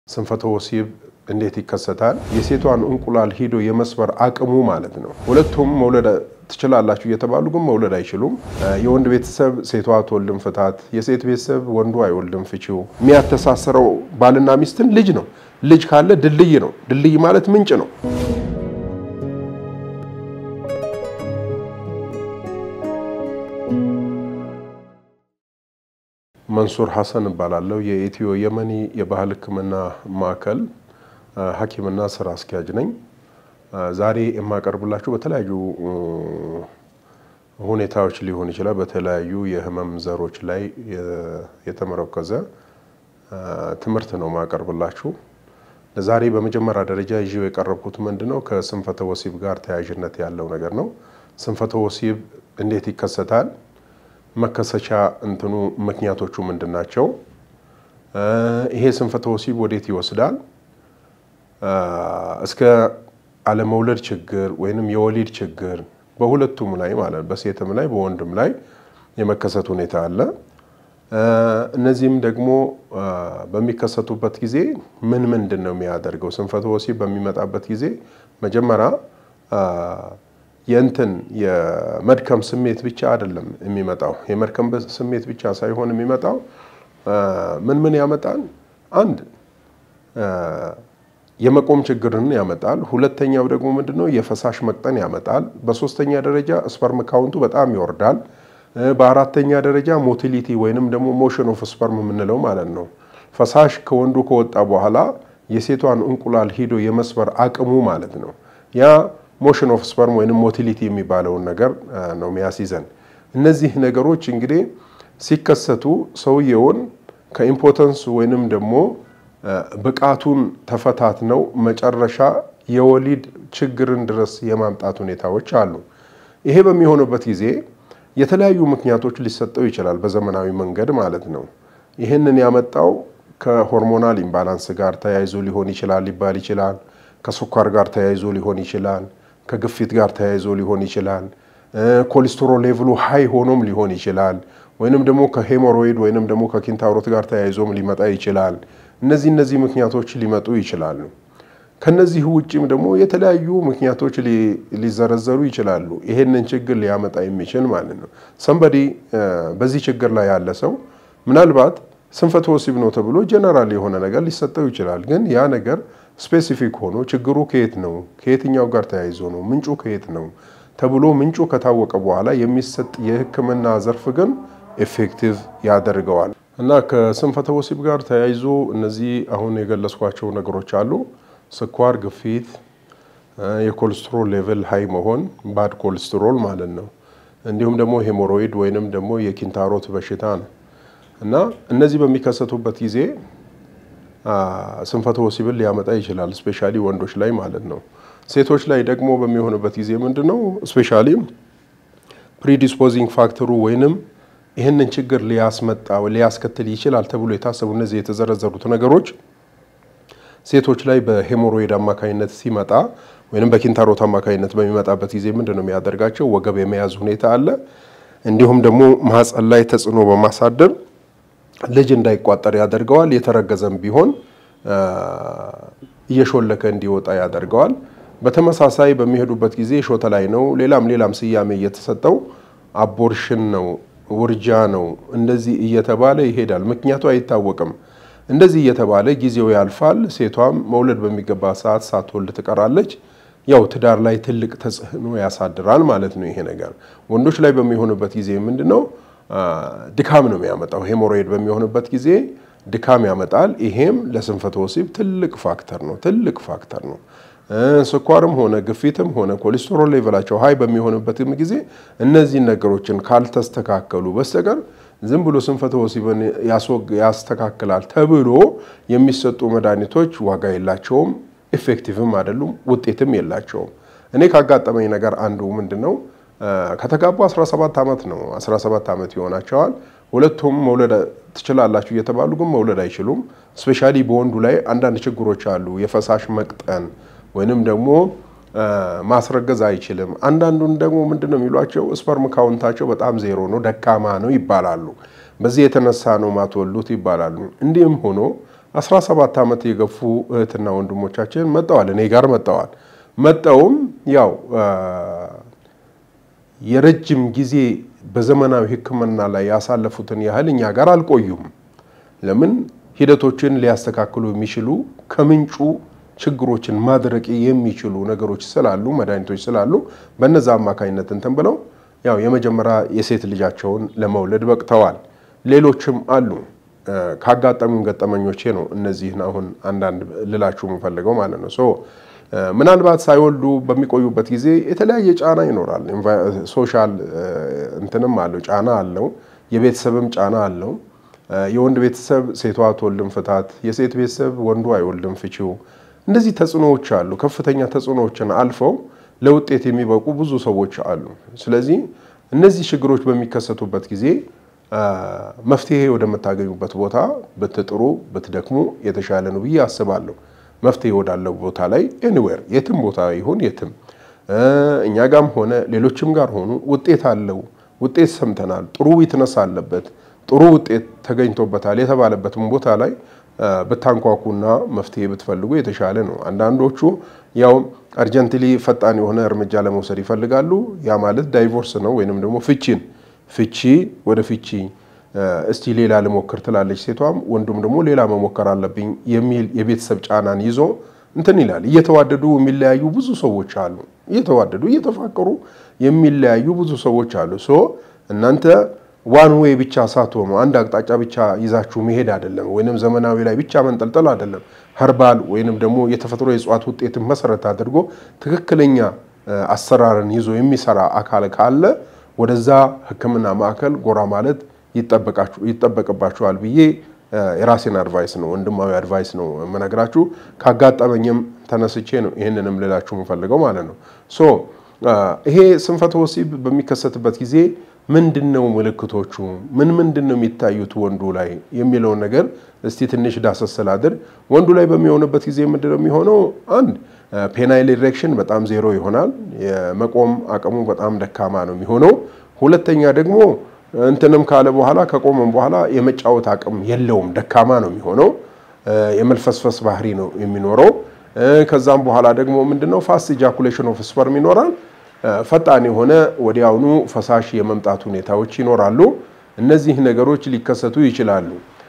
ስንፈተ ወሲብ እንዴት ይከሰታል? የሴቷን እንቁላል ሂዶ የመስበር አቅሙ ማለት ነው። ሁለቱም መውለድ ትችላላችሁ እየተባሉ ግን መውለድ አይችሉም። የወንድ ቤተሰብ ሴቷ አትወልድም ፍታት፣ የሴት ቤተሰብ ወንዱ አይወልድም ፍቺው። የሚያተሳስረው ባልና ሚስትን ልጅ ነው። ልጅ ካለ ድልድይ ነው። ድልድይ ማለት ምንጭ ነው። መንሱር ሐሰን እባላለሁ። የኢትዮ የመኒ የባህል ሕክምና ማዕከል ሐኪምና ስራ አስኪያጅ ነኝ። ዛሬ የማቀርብላችሁ በተለያዩ ሁኔታዎች ሊሆን ይችላል። በተለያዩ የህመም ዘሮች ላይ የተመረኮዘ ትምህርት ነው የማቀርብላችሁ። ዛሬ በመጀመሪያ ደረጃ ይዤው የቀረብኩት ምንድን ነው? ከስንፈተ ወሲብ ጋር ተያያዥነት ያለው ነገር ነው። ስንፈተ ወሲብ እንዴት ይከሰታል? መከሰቻ እንትኑ ምክንያቶቹ ምንድን ናቸው? ይሄ ስንፈተ ወሲብ ወዴት ይወስዳል? እስከ አለመውለድ ችግር ወይንም የወሊድ ችግር በሁለቱም ላይ ማለት በሴትም ላይ በወንድም ላይ የመከሰት ሁኔታ አለ። እነዚህም ደግሞ በሚከሰቱበት ጊዜ ምን ምንድን ነው የሚያደርገው? ስንፈተ ወሲብ በሚመጣበት ጊዜ መጀመሪያ የእንትን የመድከም ስሜት ብቻ አይደለም የሚመጣው። የመድከም ስሜት ብቻ ሳይሆን የሚመጣው ምን ምን ያመጣል? አንድ የመቆም ችግርን ያመጣል። ሁለተኛው ደግሞ ምንድነው? የፈሳሽ መቅጠን ያመጣል። በሶስተኛ ደረጃ ስፐርም ካውንቱ በጣም ይወርዳል። በአራተኛ ደረጃ ሞቲሊቲ ወይንም ደግሞ ሞሽን ኦፍ ስፐርም የምንለው ማለት ነው። ፈሳሽ ከወንዱ ከወጣ በኋላ የሴቷን እንቁላል ሂዶ የመስበር አቅሙ ማለት ነው ያ ሞሽን ኦፍ ስፐርም ወይም ሞቲሊቲ የሚባለውን ነገር ነው የሚያስይዘን። እነዚህ ነገሮች እንግዲህ ሲከሰቱ ሰውየውን ከኢምፖተንስ ወይንም ደግሞ ብቃቱን ተፈታት ነው መጨረሻ የወሊድ ችግርን ድረስ የማምጣት ሁኔታዎች አሉ። ይሄ በሚሆንበት ጊዜ የተለያዩ ምክንያቶች ሊሰጠው ይችላል፣ በዘመናዊ መንገድ ማለት ነው። ይህንን ያመጣው ከሆርሞናል ኢምባላንስ ጋር ተያይዞ ሊሆን ይችላል ሊባል ይችላል። ከስኳር ጋር ተያይዞ ሊሆን ይችላል። ከግፊት ጋር ተያይዞ ሊሆን ይችላል። ኮሌስትሮል ሌቭሉ ሃይ ሆኖም ሊሆን ይችላል። ወይንም ደግሞ ከሄሞሮይድ ወይንም ደግሞ ከኪንታሮት ጋር ተያይዞም ሊመጣ ይችላል። እነዚህ እነዚህ ምክንያቶች ሊመጡ ይችላሉ። ከነዚህ ውጭም ደግሞ የተለያዩ ምክንያቶች ሊዘረዘሩ ይችላሉ። ይሄንን ችግር ሊያመጣ የሚችል ማለት ነው። ሰንበዲ በዚህ ችግር ላይ ያለ ሰው ምናልባት ስንፈተ ወሲብ ነው ተብሎ ጀነራል የሆነ ነገር ሊሰጠው ይችላል። ግን ያ ነገር ስፔሲፊክ ሆኖ ችግሩ ከየት ነው፣ ከየትኛው ጋር ተያይዞ ነው፣ ምንጩ ከየት ነው ተብሎ ምንጩ ከታወቀ በኋላ የሚሰጥ የሕክምና ዘርፍ ግን ኤፌክቲቭ ያደርገዋል እና ከስንፈተ ወሲብ ጋር ተያይዞ እነዚህ አሁን የገለጽኳቸው ነገሮች አሉ። ስኳር፣ ግፊት፣ የኮሌስትሮል ሌቭል ሃይ መሆን ባድ ኮሌስትሮል ማለት ነው። እንዲሁም ደግሞ ሄሞሮይድ ወይንም ደግሞ የኪንታሮት በሽታ ነው እና እነዚህ በሚከሰቱበት ጊዜ ስንፈተ ወሲብን ሊያመጣ ይችላል። ስፔሻሊ ወንዶች ላይ ማለት ነው። ሴቶች ላይ ደግሞ በሚሆንበት ጊዜ ምንድን ነው ስፔሻሊ ፕሪዲስፖዚንግ ፋክተሩ ወይንም ይህንን ችግር ሊያስመጣ ሊያስከትል ይችላል ተብሎ የታሰቡ እነዚህ የተዘረዘሩት ነገሮች ሴቶች ላይ በሄሞሮይድ አማካኝነት ሲመጣ ወይንም በኪንታሮት አማካኝነት በሚመጣበት ጊዜ ምንድን ነው የሚያደርጋቸው? ወገብ የመያዝ ሁኔታ አለ። እንዲሁም ደግሞ ማህፀን ላይ ተጽዕኖ በማሳደር ልጅ እንዳይቋጠር ያደርገዋል። የተረገዘም ቢሆን እየሾለከ እንዲወጣ ያደርገዋል። በተመሳሳይ በሚሄዱበት ጊዜ ሾተ ላይ ነው፣ ሌላም ሌላም ስያሜ እየተሰጠው አቦርሽን ነው፣ ውርጃ ነው፣ እንደዚህ እየተባለ ይሄዳል። ምክንያቱ አይታወቅም። እንደዚህ እየተባለ ጊዜው ያልፋል። ሴቷም መውለድ በሚገባ ሰዓት ሳትወልድ ትቀራለች። ያው ትዳር ላይ ትልቅ ተጽዕኖ ያሳድራል ማለት ነው ይሄ ነገር። ወንዶች ላይ በሚሆንበት ጊዜ ምንድን ነው ድካም ነው የሚያመጣው። ሄሞሮይድ በሚሆንበት ጊዜ ድካም ያመጣል። ይሄም ለስንፈተ ወሲብ ትልቅ ፋክተር ነው፣ ትልቅ ፋክተር ነው። ስኳርም ሆነ ግፊትም ሆነ ኮሌስትሮል ሌቨላቸው ሀይ በሚሆንበትም ጊዜ እነዚህን ነገሮችን ካልተስተካከሉ በስተቀር ዝም ብሎ ስንፈተ ወሲብን ያስተካክላል ተብሎ የሚሰጡ መድኃኒቶች ዋጋ የላቸውም፣ ኤፌክቲቭም አይደሉም፣ ውጤትም የላቸውም። እኔ ካጋጠመኝ ነገር አንዱ ምንድን ነው ከተጋቡ 17 ዓመት ነው። 17 ዓመት ይሆናቸዋል። ሁለቱም መውለድ ትችላላችሁ እየተባሉ ግን መውለድ አይችሉም። ስፔሻሊ በወንዱ ላይ አንዳንድ ችግሮች አሉ። የፈሳሽ መቅጠን ወይንም ደግሞ ማስረገዝ አይችልም። አንዳንዱን ደግሞ ምንድን ነው የሚሏቸው ስፐርም ካውንታቸው በጣም ዜሮ ነው፣ ደካማ ነው ይባላሉ። በዚህ የተነሳ ነው ማትወሉት ይባላሉ። እንዲህም ሆኖ 17 ዓመት የገፉ እህትና ወንድሞቻችን መጠዋል፣ እኔ ጋር መጠዋል። መጠውም ያው የረጅም ጊዜ በዘመናዊ ሕክምና ላይ ያሳለፉትን ያህል እኛ ጋር አልቆዩም። ለምን ሂደቶችን ሊያስተካክሉ የሚችሉ ከምንጩ ችግሮችን ማድረቅ የሚችሉ ነገሮች ስላሉ መድኃኒቶች ስላሉ በነዛ አማካኝነት እንትን ብለው ያው የመጀመሪያ የሴት ልጃቸውን ለመውለድ በቅተዋል። ሌሎችም አሉ። ካጋጠሙን ገጠመኞቼ ነው እነዚህን አሁን አንዳንድ ልላችሁ የምፈልገው ማለት ነው። ሶ ምናልባት ሳይወልዱ በሚቆዩበት ጊዜ የተለያየ ጫና ይኖራል። ሶሻል እንትንም አለው ጫና አለው። የቤተሰብም ጫና አለው። የወንድ ቤተሰብ ሴቷ አትወልድም ፍታት፣ የሴት ቤተሰብ ወንዱ አይወልድም ፍቺው። እንደዚህ ተጽዕኖዎች አሉ። ከፍተኛ ተጽዕኖዎችን አልፈው ለውጤት የሚበቁ ብዙ ሰዎች አሉ። ስለዚህ እነዚህ ችግሮች በሚከሰቱበት ጊዜ መፍትሄ ወደምታገኙበት ቦታ ብትጥሩ ብትደክሙ የተሻለ ነው ብዬ አስባለሁ። መፍትሄ ወዳለው ቦታ ላይ ኤኒዌር የትም ቦታ ይሁን የትም እኛ ጋም ሆነ ሌሎችም ጋር ሆኑ ውጤት አለው። ውጤት ሰምተናል። ጥሩ ዊትነስ አለበት፣ ጥሩ ውጤት ተገኝቶበታል የተባለበትም ቦታ ላይ ብታንኳኩና መፍትሄ ብትፈልጉ የተሻለ ነው። አንዳንዶቹ ያው አርጀንትሊ ፈጣን የሆነ እርምጃ ለመውሰድ ይፈልጋሉ። ያ ማለት ዳይቮርስ ነው ወይንም ደግሞ ፍቺን ፍቺ ወደ ፍቺ እስቲ ሌላ ልሞክር ትላለች ሴቷም፣ ወንዱም ደግሞ ሌላ መሞከር አለብኝ የሚል የቤተሰብ ጫናን ይዞ እንትን ይላል። እየተዋደዱ የሚለያዩ ብዙ ሰዎች አሉ። እየተዋደዱ እየተፋቀሩ የሚለያዩ ብዙ ሰዎች አሉ። ሶ እናንተ ዋን ዌይ ብቻ ሳትሆኑ አንድ አቅጣጫ ብቻ ይዛችሁ መሄድ አይደለም፣ ወይንም ዘመናዊ ላይ ብቻ መንጠልጠል አይደለም። ኸርባል ወይንም ደግሞ የተፈጥሮ የእጽዋት ውጤትን መሰረት አድርጎ ትክክለኛ አሰራርን ይዞ የሚሰራ አካል ካለ ወደዛ ሕክምና ማዕከል ጎራ ማለት ይጠበቅባችኋል ብዬ የራሴን አድቫይስ ነው ወንድማዊ አድቫይስ ነው የምነግራችሁ። ካጋጠመኝም ተነስቼ ነው ይህንንም ልላችሁ የምፈልገው ማለት ነው። ሶ ይሄ ስንፈተ ወሲብ በሚከሰትበት ጊዜ ምንድን ነው ምልክቶቹ? ምን ምንድን ነው የሚታዩት ወንዱ ላይ የሚለውን ነገር እስቲ ትንሽ ዳሰስ ስላድር። ወንዱ ላይ በሚሆንበት ጊዜ ምንድን ነው የሚሆነው? አንድ ፔናይል ኢሬክሽን በጣም ዜሮ ይሆናል። የመቆም አቅሙ በጣም ደካማ ነው የሚሆነው። ሁለተኛ ደግሞ እንትንም ካለ በኋላ ከቆመም በኋላ የመጫወት አቅም የለውም፣ ደካማ ነው የሚሆነው። የመልፈስፈስ ባህሪ ነው የሚኖረው። ከዛም በኋላ ደግሞ ምንድነው ፋስት ኢጃኩሌሽን ኦፍ ስፐርም ይኖራል። ፈጣን የሆነ ወዲያውኑ ፈሳሽ የመምጣት ሁኔታዎች ይኖራሉ። እነዚህ ነገሮች ሊከሰቱ ይችላሉ።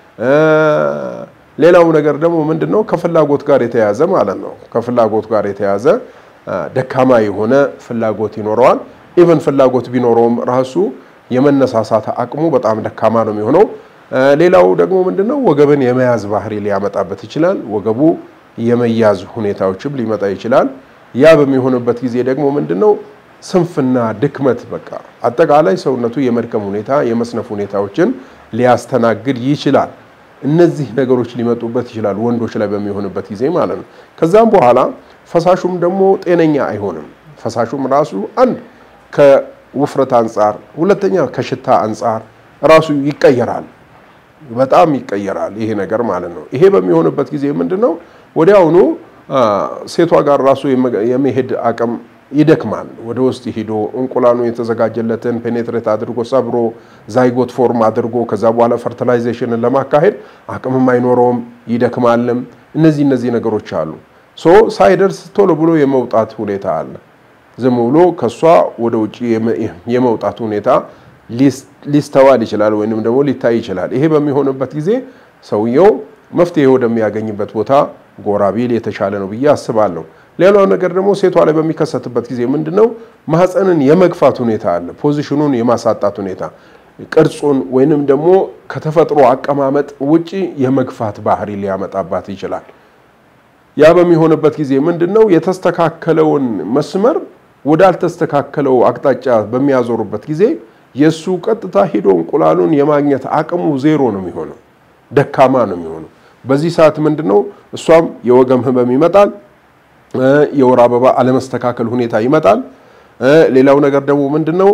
ሌላው ነገር ደግሞ ምንድነው ከፍላጎት ጋር የተያዘ ማለት ነው። ከፍላጎት ጋር የተያዘ ደካማ የሆነ ፍላጎት ይኖረዋል። ኢቨን ፍላጎት ቢኖረውም ራሱ የመነሳሳት አቅሙ በጣም ደካማ ነው የሚሆነው። ሌላው ደግሞ ምንድነው ወገብን የመያዝ ባህሪ ሊያመጣበት ይችላል። ወገቡ የመያዝ ሁኔታዎችም ሊመጣ ይችላል። ያ በሚሆንበት ጊዜ ደግሞ ምንድነው ስንፍና፣ ድክመት፣ በቃ አጠቃላይ ሰውነቱ የመድከም ሁኔታ የመስነፍ ሁኔታዎችን ሊያስተናግድ ይችላል። እነዚህ ነገሮች ሊመጡበት ይችላል ወንዶች ላይ በሚሆንበት ጊዜ ማለት ነው። ከዛም በኋላ ፈሳሹም ደግሞ ጤነኛ አይሆንም። ፈሳሹም ራሱ አንድ ከውፍረት አንጻር፣ ሁለተኛ ከሽታ አንጻር ራሱ ይቀየራል። በጣም ይቀየራል ይሄ ነገር ማለት ነው። ይሄ በሚሆንበት ጊዜ ምንድነው ወዲያውኑ ሴቷ ጋር ራሱ የመሄድ አቅም ይደክማል። ወደ ውስጥ ሂዶ እንቁላሉ የተዘጋጀለትን ፔኔትሬት አድርጎ ሰብሮ ዛይጎት ፎርም አድርጎ ከዛ በኋላ ፈርቲላይዜሽንን ለማካሄድ አቅምም አይኖረውም፣ ይደክማልም። እነዚህ እነዚህ ነገሮች አሉ። ሶ ሳይደርስ ቶሎ ብሎ የመውጣት ሁኔታ አለ። ዝም ብሎ ከሷ ወደ ውጭ የመውጣት ሁኔታ ሊስተዋል ይችላል፣ ወይንም ደግሞ ሊታይ ይችላል። ይሄ በሚሆንበት ጊዜ ሰውየው መፍትሄ ወደሚያገኝበት ቦታ ጎራ ቢል የተሻለ ነው ብዬ አስባለሁ። ሌላው ነገር ደግሞ ሴቷ ላይ በሚከሰትበት ጊዜ ምንድነው ማህፀንን የመግፋት ሁኔታ አለ። ፖዚሽኑን የማሳጣት ሁኔታ ቅርጹን ወይንም ደግሞ ከተፈጥሮ አቀማመጥ ውጪ የመግፋት ባህሪ ሊያመጣባት ይችላል። ያ በሚሆንበት ጊዜ ምንድነው የተስተካከለውን መስመር ወዳልተስተካከለው አቅጣጫ በሚያዞሩበት ጊዜ የእሱ ቀጥታ ሂዶ እንቁላሉን የማግኘት አቅሙ ዜሮ ነው የሚሆነው፣ ደካማ ነው የሚሆነው። በዚህ ሰዓት ምንድነው እሷም የወገም ህመም ይመጣል፣ የወር አበባ አለመስተካከል ሁኔታ ይመጣል። ሌላው ነገር ደግሞ ምንድነው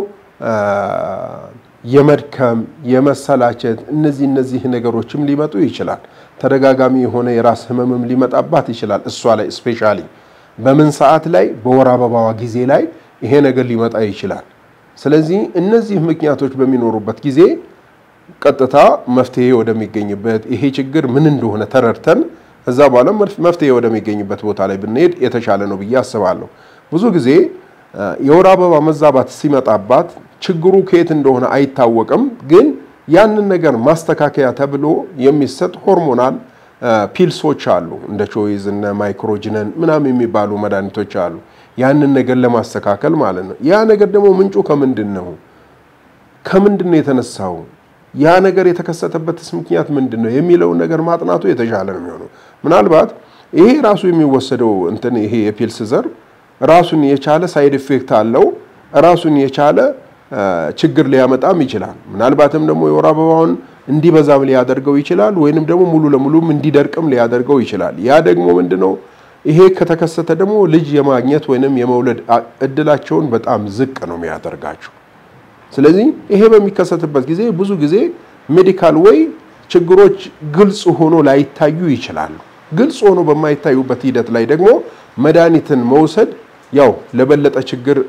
የመድከም የመሰላቸት እነዚህ እነዚህ ነገሮችም ሊመጡ ይችላል። ተደጋጋሚ የሆነ የራስ ህመምም ሊመጣባት ይችላል። እሷ ላይ ስፔሻሊ በምን ሰዓት ላይ በወር አበባዋ ጊዜ ላይ ይሄ ነገር ሊመጣ ይችላል። ስለዚህ እነዚህ ምክንያቶች በሚኖሩበት ጊዜ ቀጥታ መፍትሄ ወደሚገኝበት ይሄ ችግር ምን እንደሆነ ተረድተን እዛ በኋላ መፍትሄ ወደሚገኝበት ቦታ ላይ ብንሄድ የተሻለ ነው ብዬ አስባለሁ። ብዙ ጊዜ የወር አበባ መዛባት ሲመጣባት ችግሩ ከየት እንደሆነ አይታወቅም። ግን ያንን ነገር ማስተካከያ ተብሎ የሚሰጥ ሆርሞናል ፒልሶች አሉ። እንደ ቾይዝ እነ ማይክሮጅነን ምናምን የሚባሉ መድኃኒቶች አሉ። ያንን ነገር ለማስተካከል ማለት ነው። ያ ነገር ደግሞ ምንጩ ከምንድን ነው? ከምንድን ነው የተነሳው? ያ ነገር የተከሰተበትስ ምክንያት ምንድን ነው የሚለውን ነገር ማጥናቱ የተሻለ ነው የሚሆነው። ምናልባት ይሄ ራሱ የሚወሰደው እንትን ይሄ የፒልስ ዘር ራሱን የቻለ ሳይድ ኢፌክት አለው። ራሱን የቻለ ችግር ሊያመጣም ይችላል። ምናልባትም ደግሞ የወር አበባውን እንዲበዛም ሊያደርገው ይችላል፣ ወይንም ደግሞ ሙሉ ለሙሉም እንዲደርቅም ሊያደርገው ይችላል። ያ ደግሞ ምንድነው ይሄ ከተከሰተ ደግሞ ልጅ የማግኘት ወይንም የመውለድ እድላቸውን በጣም ዝቅ ነው የሚያደርጋቸው። ስለዚህ ይሄ በሚከሰትበት ጊዜ ብዙ ጊዜ ሜዲካል ወይ ችግሮች ግልጽ ሆኖ ላይታዩ ይችላሉ። ግልጽ ሆኖ በማይታዩበት ሂደት ላይ ደግሞ መድኃኒትን መውሰድ ያው ለበለጠ ችግር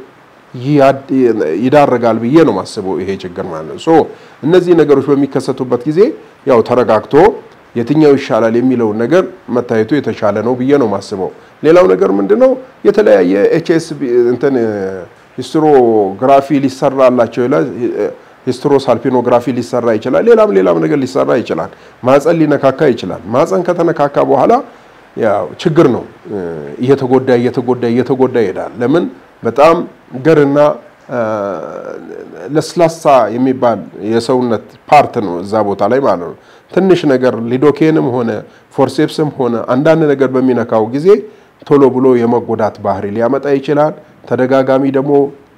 ይዳረጋል ብዬ ነው ማስበው። ይሄ ችግር ማለት ነው። ሶ እነዚህ ነገሮች በሚከሰቱበት ጊዜ ያው ተረጋግቶ የትኛው ይሻላል የሚለውን ነገር መታየቱ የተሻለ ነው ብዬ ነው ማስበው። ሌላው ነገር ምንድነው የተለያየ ኤችኤስ እንትን ሂስትሮግራፊ ሊሰራላቸው ይላል። ሂስትሮሳልፒኖግራፊ ሊሰራ ይችላል። ሌላም ሌላም ነገር ሊሰራ ይችላል። ማፀን ሊነካካ ይችላል። ማፀን ከተነካካ በኋላ ያው ችግር ነው። እየተጎዳ እየተጎዳ እየተጎዳ ይሄዳል። ለምን በጣም ገርና ለስላሳ የሚባል የሰውነት ፓርት ነው እዛ ቦታ ላይ ማለት ነው። ትንሽ ነገር ሊዶኬንም ሆነ ፎርሴፕስም ሆነ አንዳንድ ነገር በሚነካው ጊዜ ቶሎ ብሎ የመጎዳት ባህሪ ሊያመጣ ይችላል። ተደጋጋሚ ደግሞ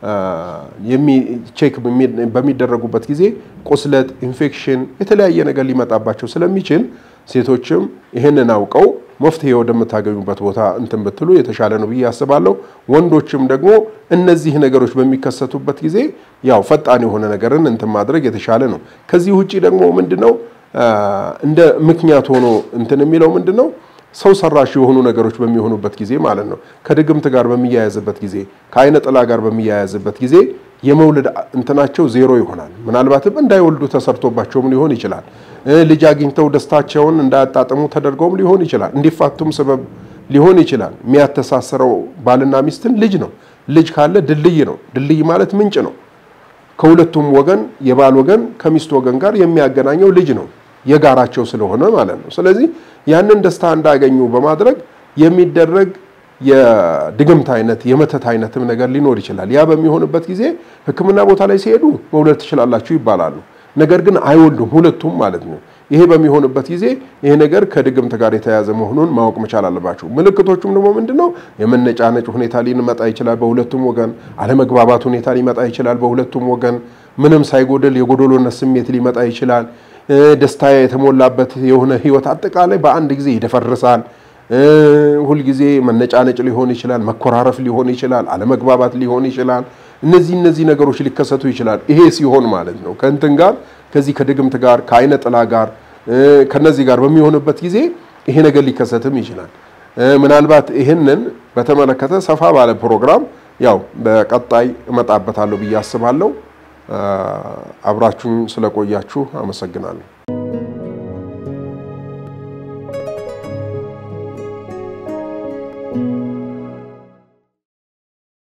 ቼክ በሚደረጉበት ጊዜ ቁስለት፣ ኢንፌክሽን፣ የተለያየ ነገር ሊመጣባቸው ስለሚችል ሴቶችም ይህንን አውቀው መፍትሄ ወደምታገኙበት ቦታ እንትን ብትሉ የተሻለ ነው ብዬ አስባለሁ። ወንዶችም ደግሞ እነዚህ ነገሮች በሚከሰቱበት ጊዜ ያው ፈጣን የሆነ ነገርን እንትን ማድረግ የተሻለ ነው። ከዚህ ውጪ ደግሞ ምንድነው እንደ ምክንያት ሆኖ እንትን የሚለው ምንድነው ሰው ሰራሽ የሆኑ ነገሮች በሚሆኑበት ጊዜ ማለት ነው። ከድግምት ጋር በሚያያዝበት ጊዜ፣ ከአይነ ጥላ ጋር በሚያያዝበት ጊዜ የመውለድ እንትናቸው ዜሮ ይሆናል። ምናልባትም እንዳይወልዱ ተሰርቶባቸውም ሊሆን ይችላል። ልጅ አግኝተው ደስታቸውን እንዳያጣጥሙ ተደርገውም ሊሆን ይችላል። እንዲፋቱም ሰበብ ሊሆን ይችላል። የሚያተሳስረው ባልና ሚስትን ልጅ ነው። ልጅ ካለ ድልድይ ነው። ድልድይ ማለት ምንጭ ነው። ከሁለቱም ወገን የባል ወገን ከሚስት ወገን ጋር የሚያገናኘው ልጅ ነው የጋራቸው ስለሆነ ማለት ነው። ስለዚህ ያንን ደስታ እንዳያገኙ በማድረግ የሚደረግ የድግምት አይነት የመተት አይነትም ነገር ሊኖር ይችላል። ያ በሚሆንበት ጊዜ ሕክምና ቦታ ላይ ሲሄዱ መውለድ ትችላላችሁ ይባላሉ። ነገር ግን አይወልዱም ሁለቱም ማለት ነው። ይሄ በሚሆንበት ጊዜ ይሄ ነገር ከድግምት ጋር የተያያዘ መሆኑን ማወቅ መቻል አለባቸው። ምልክቶቹም ደግሞ ምንድነው? የመነጫነጭ ሁኔታ ሊመጣ ይችላል በሁለቱም ወገን። አለመግባባት ሁኔታ ሊመጣ ይችላል በሁለቱም ወገን። ምንም ሳይጎድል የጎዶሎነት ስሜት ሊመጣ ይችላል። ደስታ የተሞላበት የሆነ ህይወት አጠቃላይ በአንድ ጊዜ ይደፈርሳል። ሁልጊዜ መነጫነጭ ሊሆን ይችላል፣ መኮራረፍ ሊሆን ይችላል፣ አለመግባባት ሊሆን ይችላል። እነዚህ እነዚህ ነገሮች ሊከሰቱ ይችላል። ይሄ ሲሆን ማለት ነው ከእንትን ጋር ከዚህ ከድግምት ጋር ከአይነ ጥላ ጋር ከነዚህ ጋር በሚሆንበት ጊዜ ይሄ ነገር ሊከሰትም ይችላል። ምናልባት ይህንን በተመለከተ ሰፋ ባለ ፕሮግራም ያው በቀጣይ እመጣበታለሁ ብዬ አስባለሁ። አብራችሁን ስለቆያችሁ አመሰግናለሁ።